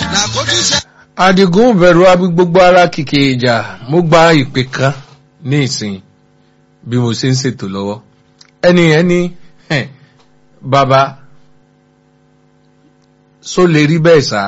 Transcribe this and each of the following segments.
nàkójú ṣe. Adigun bẹ̀rù abi gbogbo ara kìkì ìjà mo gba ìpè kan ní ìsìn bí mo ṣe ń ṣètò lọ́wọ́ ẹni ẹni bàbá só lè rí bẹ́ẹ̀ sá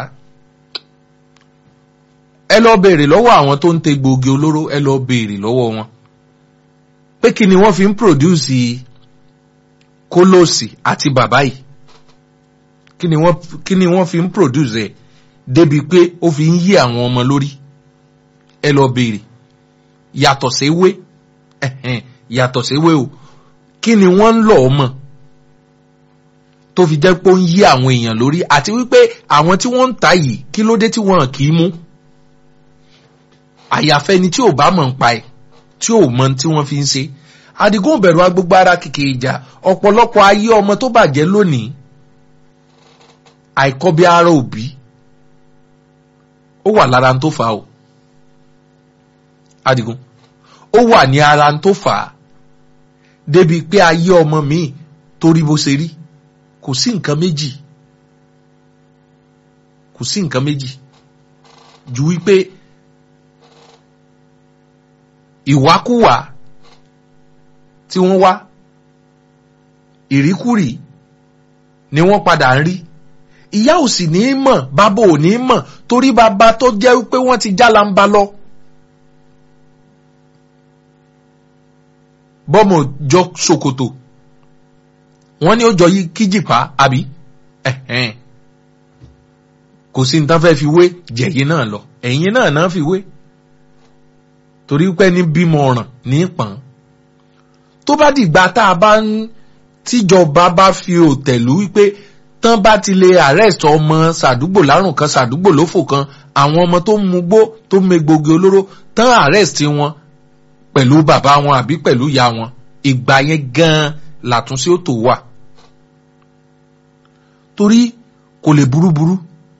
ẹ lọ béèrè lọ́wọ́ àwọn tó ń tẹ gbòógì olóró ẹ lọ béèrè lọ́wọ́ wọn pé kí ni wọ́n fi ń pòdúsì kólóòsì àti bàbá yìí kí ni wọ́n kí ni wọ́n fi ń pòdúsì ẹ̀ débi pé ó fi ń yí àwọn ọmọ lórí ẹ lọ béèrè yàtọ̀ séwé ẹ̀hẹ̀n, yàtọ̀ séwé o kí ni wọ́n ń lọ ọmọ tó fi jẹ́ pé ó ń yí àwọn èèyàn lórí àti wípé àwọn tí wọ́n ń ta yìí kí ló dé tí wọ́n kì í mú àyàfẹ́ ni tí ò bá mọ̀ ń pa ẹ̀ tí ò mọ tí wọ́n fi ń ṣe Àdìgún bẹ̀rù agbègbè ara kìkì ìjà ọ̀pọ̀lọpọ̀ ayé ọmọ tó bàjẹ́ lónìí àìkọ́bí ara òbí ó wà lára tó fà á o Àdìgún ó wà ní ara tó fà á débi pé ayé ọmọ míì torí bó ṣe rí kò sí nǹkan méjì kò sí nǹkan méjì ju wípé ìwákúwà tí wọ́n wá ìríkúrì ni wọ́n padà ń rí ìyá ò sì ní í mọ̀ bàbá ò ní í mọ̀ torí bàbá tó jẹ́ pé wọ́n ti jálamba lọ. bọ́mọ̀ jọ ṣòkòtò wọ́n ní ó jọ yí kíjìpá àbí ẹ̀hẹ́n. kò sí ní tán fẹ́ fi wé jẹ̀yìn náà lọ ẹ̀yìn náà náà fi wé torí pé ní bímọ ọ̀ràn ní pọ̀n tó bá dìgbà tá a bá ń tíjọba bá fi òtẹ̀lú wípé tán bá ti lè arrest ọmọ sàdúgbò lárùn kan sàdúgbò lófò kan àwọn ọmọ tó ń mugbó tó ń megbògi olóró tán arrest wọn pẹ̀lú bàbá wọn àbí pẹ̀lú ìyá wọn ìgbà yẹn gan-an làtúnṣe ó tó wà torí kò lè burúburú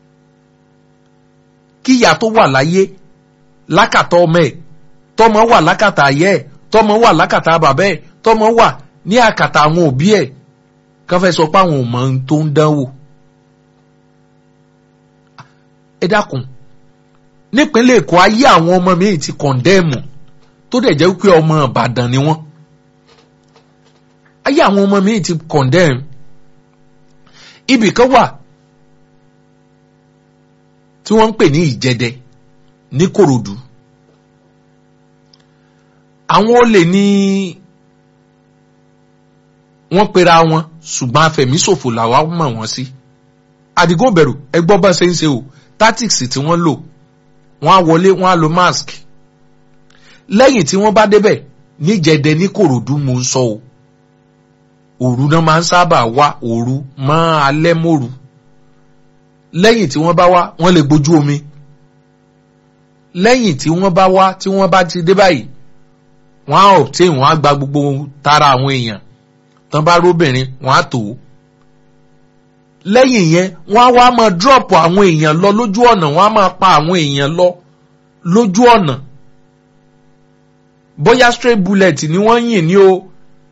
kí ìyá tó wà láyé lákàtà ọmọ ẹ̀ tọmọ wà lákàtà ayé ẹ̀ tọmọ wà lákàtà bàbá ẹ̀ tọmọ wà ní àkàtà àwọn òbí ẹ̀ kán fẹ́ sọ pé àwọn ò mọ ohun tó ń dánwò. ẹ dákun nípínlẹ̀ èkó ayé àwọn ọmọ mi ti kọ̀ndẹ́ẹ̀mù tó dẹ̀ jẹ́ pé ọmọ ìbàdàn ni wọ́n. ayé àwọn ọmọ mi ti kọ̀ndẹ́ẹ̀mù. ibì kan wà tí wọ́n ń pè ní ìjẹdẹ ní kòròdú. àwọn olè ní wọ́n pera wọn ṣùgbọ́n afẹ̀míṣòfò làwa mọ̀ wọ́n sí. Àdìgún bẹ̀rù ẹgbọ́n bá ṣe ń ṣe o tactics tí wọ́n lò wọ́n á wọlé wọ́n á lo mask. lẹ́yìn tí wọ́n bá débẹ̀ níjẹ̀dẹ̀ ní kòròdú mo ń sọ o. òru náà máa ń sábà wá òru mọ́ alẹ́ mòru. lẹ́yìn tí wọ́n bá wá wọ́n lè gbójú omi. lẹ́yìn tí wọ́n bá wá tí wọ́n bá ti dé báyìí wọ́n á obtain wọ́n á gba gbogbo tara àwọn èèyàn tán bá róbìnrin wọn á tò ó lẹ́yìn yẹn wọ́n á wá máa dírọ̀pù àwọn èèyàn lọ lójú ọ̀nà wọ́n á máa pa àwọn èèyàn lọ lójú ọ̀nà bóyá straight bullet ni wọ́n yìn ní o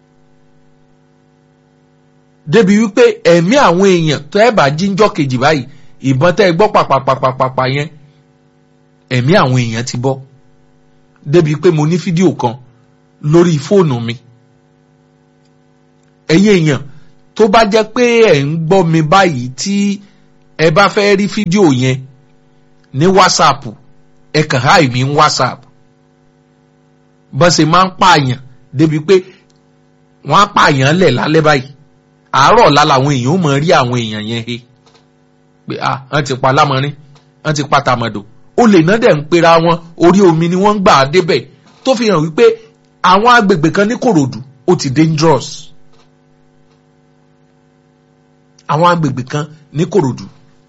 débi wípé ẹ̀mí àwọn èèyàn tó ẹ̀ bá jíjọ́ kejì báyìí ìbọn tẹ́ ẹ gbọ́ pàpàpàpàpà yẹn ẹ̀mí àwọn èèyàn ti bọ́ débi pé mo ní fídíò kan lórí fóònù mi ẹ̀yin èèyàn tó bá jẹ́ pé ẹ̀ ń gbọ́ mi báyìí tí ẹ bá fẹ́ rí fídíò yẹn ní whatsapp ẹ kàn háì mí ní whatsapp bọ́n ṣe máa ń pààyàn débi pé wọ́n á pààyàn lẹ̀ lálẹ́ báyìí àárọ̀ ọ̀la làwọn èèyàn ó mọ̀ rí àwọn èèyàn yẹn he pé ah wọ́n ti pa lámọrin wọ́n ti pa tàmọ̀dò olè náà dẹ̀ ń pera wọn orí omi ni wọ́n ń gbà á débẹ̀ tó fi hàn wípé àwọn agbègbè kan ní kòròdú ó ti dangerous àwọn agbègbè kan ní kòròdú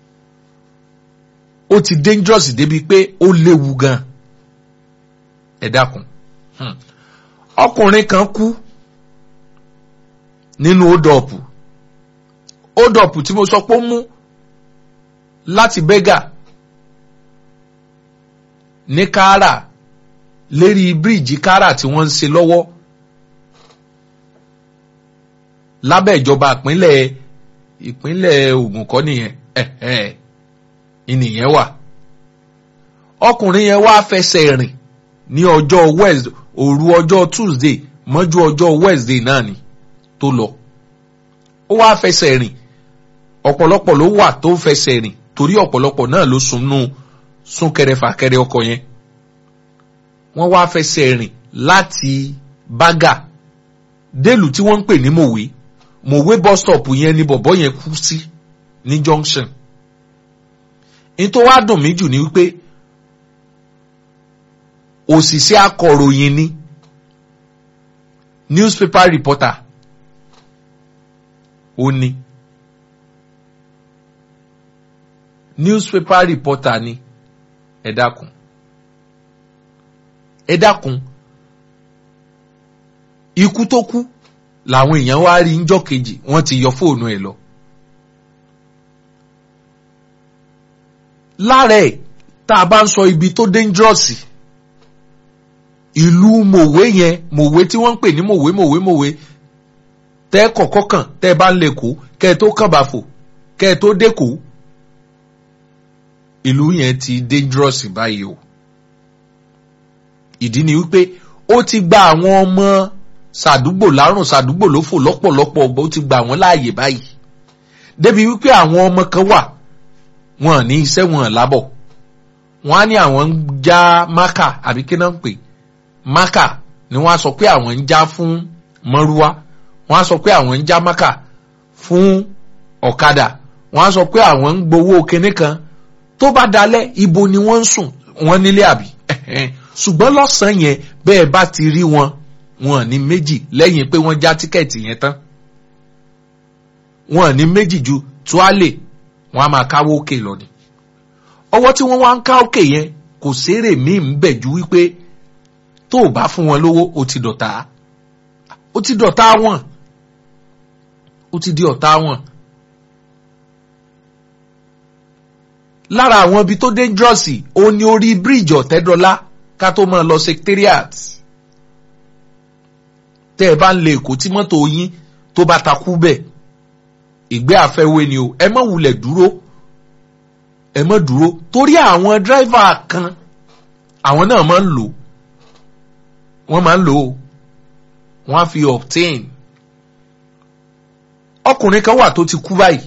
ó ti dangerous débi pé ó léwu gan ẹ dákun ọkùnrin kan kú nínú ódọ̀pù ódọ̀pù tí mo sọ pé ó mú láti bẹ́gà ní káárà lérí bíríìjì káárà tí wọ́n ń ṣe lọ́wọ́ lábẹ́ ìjọba ìpínlẹ̀ ìpínlẹ̀ Ògùn kọ́ nìyẹn ìnìyẹn wà ọkùnrin yẹn wá fẹsẹ̀ rìn ní ọjọ́ Wednesday òru ọjọ́ Tuesday mọ́jú ọjọ́ Wednesday náà ni tó lọ ó wá fẹsẹ̀ rìn ọ̀pọ̀lọpọ̀ ló wà tó fẹsẹ̀ rìn torí ọ̀pọ̀lọpọ̀ náà ló sunú súnkẹrẹ fàkẹrẹ ọkọ̀ yẹn wọ́n wá fẹsẹ̀ rìn láti bágà délùú tí wọ́n ń pè ní mòwe mòwe bus stop yẹn ni bọ̀bọ́ yẹn kú sí ní junction ní tó wá dùn mí jù ni wípé òṣìṣẹ́ akọ̀ròyìn ni newspaper reporter ó ní newspaper reporter ni ẹ dákun ẹ dákun ikú tó kú làwọn èèyàn wá rí njọ́ kejì wọ́n ti yọ fóònù ẹ̀ lọ. lára ẹ̀ tá a bá ń sọ ibi tó dangerous ìlú mòwe yẹn mòwe tí wọ́n ń pè ní mòwe mòwe mòwe tẹ́ kọ̀kọ́ kàn tẹ́ bá ń lè kó kẹ́ ẹ tó kàn bá fò kẹ́ ẹ tó dé kó ìlú yẹn ti dangerous báyìí o ìdí ni wípé ó ti gba àwọn ọmọ sàdúgbò lárùn sàdúgbò ló fò lọ́pọ̀lọpọ̀ ó ti gba àwọn láàyè báyìí débi wípé àwọn ọmọ kan wà wọn ní iṣẹ́ wọn lábọ̀ wọn á ní àwọn ń já mákà àbí kí náà ń pè mákà ni wọ́n á sọ pé àwọn ń já fún mọ́rúwá wọ́n á sọ pé àwọn ń já mákà fún ọ̀kadà wọ́n á sọ pé àwọn ń gbowó kinní kan tó bá dalẹ̀ ibo ni wọ́n ń sùn wọ́n nílé àbí ṣùgbọ́n lọ́sàn-án yẹn bẹ́ẹ̀ bá ti rí wọn wọn ní méjì lẹ́yìn pé wọ́n já tíkẹ́ẹ̀tì yẹn tán wọn ní méjì ju tuálè wọn a máa káwó òkè lọ ni ọwọ́ tí wọ́n wá ń ká òkè yẹn kò sérè míì ń bẹ̀ ju wípé tó o bá fún wọn lówó o ti dọ̀tá o ti dọ̀tá wọn o ti di ọ̀tá wọn. lára àwọn ibi tó dangerous ó ní orí bíríìjì ọ̀tẹ́dọ́lá ká tó máa lọ secretariat tẹ́ ẹ bá ń lè èkó tí mọ́tò yín tó bá takú bẹ́ẹ̀ ìgbé àfẹ́wé ni o ẹ má wulẹ̀ dúró ẹ má dúró torí àwọn dírẹ́fà kan àwọn náà máa ń lò wọ́n máa ń lò ó wọ́n á fi obtain ọkùnrin kan wà tó ti kú báyìí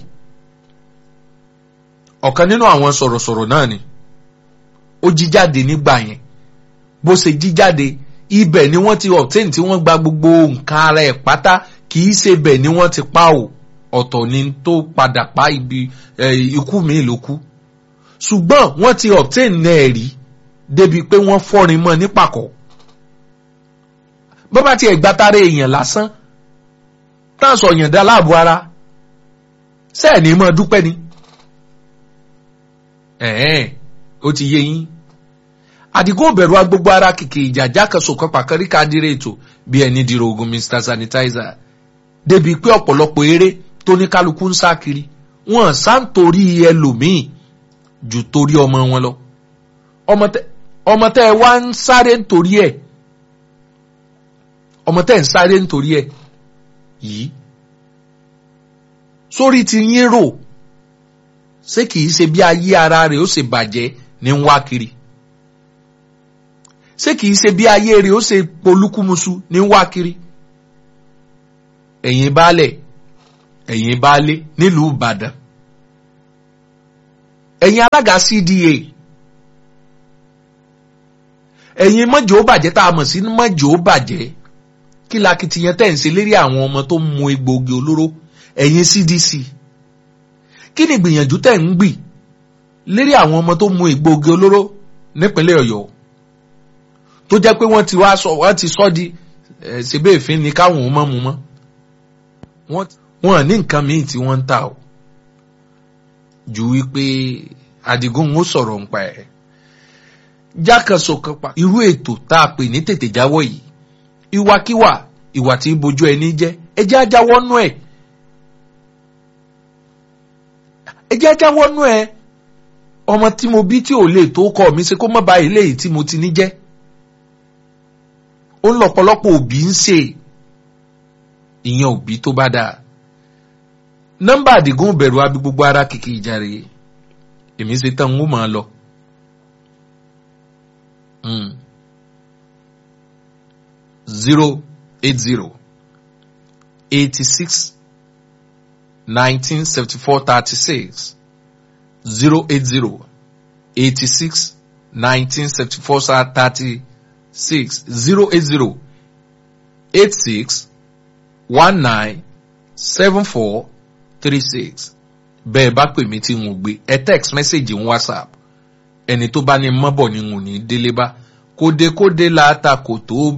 ọ̀kan nínú àwọn sọ̀rọ̀sọ̀rọ̀ náà ni ó jí jáde nígbà yẹn bó ṣe jí jáde ibẹ̀ ni wọ́n ti obtain tí wọ́n gba gbogbo nǹkan ara ẹ̀ pátá kì í ṣe bẹ̀ ni wọ́n ti pa ò ọ̀tọ̀ ni tó padà pa ibi ikú mi ló kú ṣùgbọ́n wọ́n ti obtain náà rí débi pé wọ́n fọ́rin mọ́ nípàkọ́ bó bá tiẹ̀ gbátárẹ̀ èèyàn lásán táà sọ yàn dá láàbò ara sẹ́ẹ̀ ní mọ́ dúpẹ́ ni ẹ̀ẹ́n ó ti yé yín àdìgún òbẹ̀rù agbogbo ara kìkì ìjàjà kan sòkan pàkárí kádìrẹ́ ètò bí ẹni dìrò ogun mr sanitizer débi pé ọ̀pọ̀lọpọ̀ eré tó ní kálukú ń sá kiri wọn sá ń torí ẹlòmíì ju torí ọmọ wọn lọ ọmọ tẹ ẹ wá ń sáré nítorí ẹ ọmọ tẹ ẹ ń sáré nítorí ẹ yìí sórí ti yín rò ṣé kìí ṣe bí ayé ara rẹ̀ ó ṣe bàjẹ́ ní ń wá kiri ṣé kìí ṣe bí ayé rẹ̀ ó ṣe polúkúmuṣu ní ń wá kiri ẹ̀yin baálẹ̀ ẹ̀yin baálé nílùú Ìbàdàn ẹ̀yin alága CDA ẹ̀yin mọ́jọ́ bàjẹ́ tá a mọ̀ sí mọ́jọ́ bàjẹ́ kí lakitiyan tẹ̀ ń ṣe lérí àwọn ọmọ tó ń mu egbòogi olóró ẹ̀yin CDC kí ni ìgbìyànjú tẹ̀ ń gbì lérí àwọn ọmọ tó mu egbòogi olóró nípínlẹ̀ Ọ̀yọ́ tó jẹ́ pé wọ́n ti wá sọ wọ́n ti sọ di ṣebí èéfín ni káwọn ò mọ̀ mu mọ́ wọ́n ní nǹkan míì tí wọ́n ń tà o ju wípé Àdìgún ń sọ̀rọ̀ nípa ẹ̀ jákàsọ kan pa irú ètò tá a pè ní tètè jáwọ́ yìí ìwàkiwà ìwà tí ń bojú ẹni jẹ́ ẹ jẹ́ ajáwọ́ nú ẹ̀ ẹ jẹ́ ajáwọ́ nú ẹ̀ ọmọ tí mo bí tí ò lè tó kọ́ mi ṣe kó má bàa ilé yìí tí mo ti ní jẹ́ ó ń lọ́pọ̀lọpọ̀ òbí ń ṣe ìyẹn òbí tó bá dáa nọ́mbà àdìgún bẹ̀rù abi gbogbo ara kìkì ìjàre èmi ṣe tán ń ó máa lọ. zero eight zero eighty six nineteen seventy four thirty six zero eight zero eighty six nineteen seventy four thirty six zero eight zero eight six one nine seven four three six bẹ́ẹ̀ bá pè mí tí n ò gbé ẹ text message ń whatsapp ẹni tó bá ní mọ́bọ̀ ni n ò ní délé bá kódekóde la ta kò tó